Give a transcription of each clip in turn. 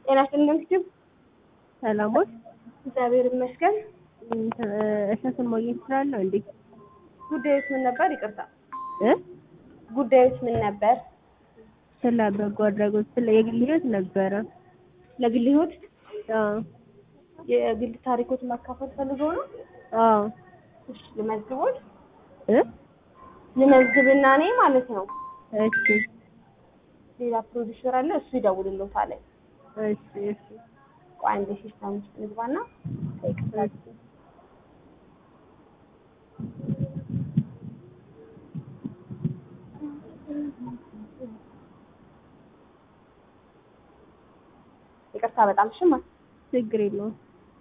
ጤና ይስጥልኝ እንግዲህ ሰላሞች እግዚአብሔር ይመስገን። እሸቱን ማግኘት እችላለሁ እንዴ? ጉዳዮች ምን ነበር? ይቅርታ እ ጉዳዮች ምን ነበር? ስለ በጎ አድራጎት ስለ የግል ህይወት ነበረ። ለግል ህይወት አዎ የግል ታሪኮት ማካፈል ፈልገው ነው? አዎ እሺ ልመዝግቦት እ ልመዝግብና እኔ ማለት ነው። እሺ ሌላ ፕሮዲውሰር አለ እሱ ይደውልልዎታል። እሺ እሺ ቆይ አንዴ ሲስተም ውስጥ ንግባና እሺ ይቅርታ በጣም ሽማ ችግር የለውም።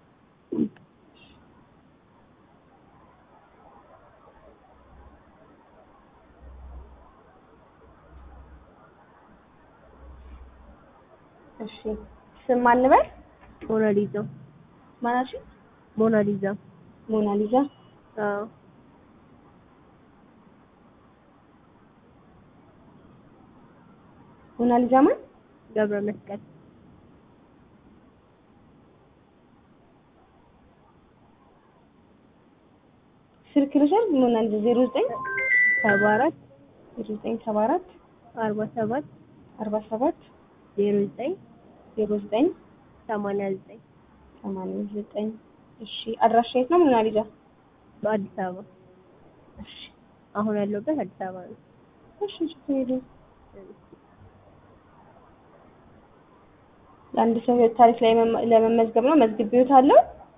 እሺ ስም ማን ልበል? ሞናሊዛ ማናሽ ሞናሊዛ ሞናሊዛ አዎ ሞናሊዛ ማን? ገብረ መስቀል ስልክ ልውሰድ? ሞናሊዛ ዜሮ ዘጠኝ ሰባ አራት ዜሮ ዘጠኝ ሰባ አራት አርባ ሰባት አርባ ሰባት ዜሮ ዘጠኝ ዜሮ ዘጠኝ ሰማንያ ዘጠኝ ሰማንያ ዘጠኝ እሺ አድራሻ የት ነው ሞናሊዛ? በአዲስ አበባ እሺ አሁን ያለሁበት አዲስ አበባ ነው። እሺ ችግር የለውም። ለአንድ ሰው ህይወት ታሪክ ላይ መመ- ለመመዝገብ ነው መዝግቤዎታለሁ።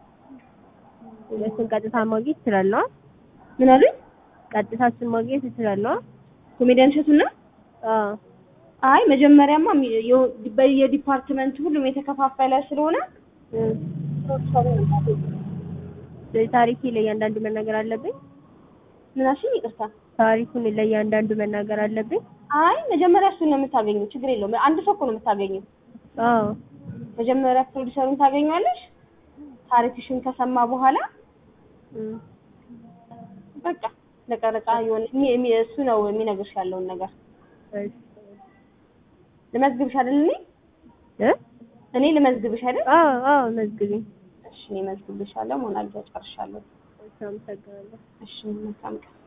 እሱን ቀጥታ ማግኘት እችላለሁ? ምን አሉኝ? ቀጥታ እሱን ማግኘት እችላለሁ? ኮሜዲያን እሸቱን ነው? አዎ አይ መጀመሪያማ ሚ- የው- በየዲፓርትመንት ሁሉም የተከፋፈለ ስለሆነ እም። ስለዚህ ታሪኬ ለእያንዳንዱ መናገር አለብኝ? ምን አልሽኝ? ይቅርታ። ታሪኩን ለእያንዳንዱ መናገር አለብኝ? አይ መጀመሪያ እሱን ነው የምታገኘው። ችግር የለውም። አንድ ሰው እኮ ነው የምታገኘው። አዎ መጀመሪያ ፕሮዲሰሩን ታገኘዋለሽ። ታሪክሽን ከሰማ በኋላ እም። በቃ ለቀረጻ የሆነ የሚ- የሚ- እሱ ነው የሚነግርሽ ያለውን ነገር። እሺ ልመዝግብሽ አይደል? እኔ እ እኔ ልመዝግብሽ አይደል? አዎ አዎ መዝግቢኝ። እሺ እኔ መዝግብሻለሁ። ሞናሊዛ ጨርሻለሁ። እሺ አመሰግናለሁ። እሺ መልካም ቀን።